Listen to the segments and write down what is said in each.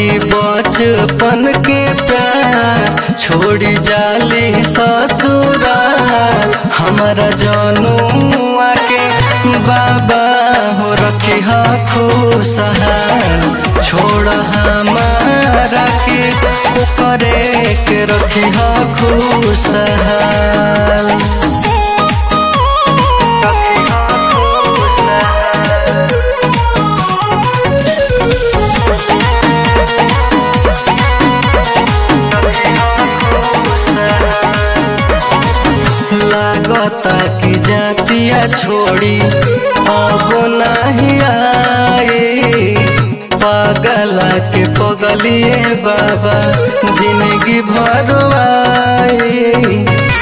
ई बचपन के प्यार छोड़ी जाली ससुरा हमारा जनुआ के बाबा हो रखी हा खुशहाल छोड़ हमारा के करे के रखी हा खुशहाल लागता कि जातिया छोड़ी अब नहीं आए पागला के पगलिए बाबा जिंदगी भर आए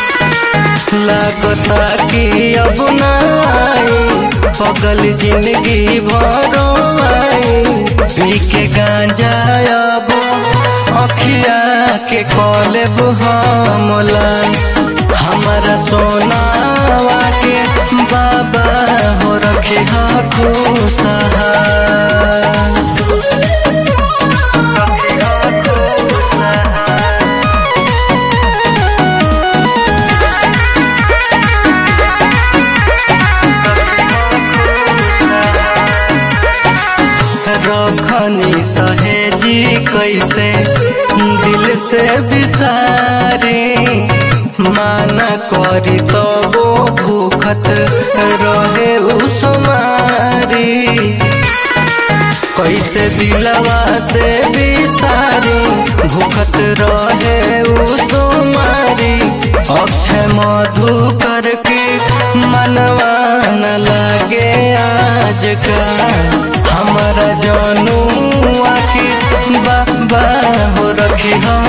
लागता कि अब ना आए पगल जिंदगी भर आए पी के गांजा अब अखिया के कॉलेब हमला हमारा सोनावा के बाबा हो रखे हा खुशहाल रखनी सहेजी कैसे दिल से बिसारी माना करी तो वो भूखत रहे उसमारी कैसे दिलवा से बिसारी भूखत रहे उसमारी अक्षय मधु करके मनवा न लगे आज का हमारा जनुआ के बाबा हो रखी हम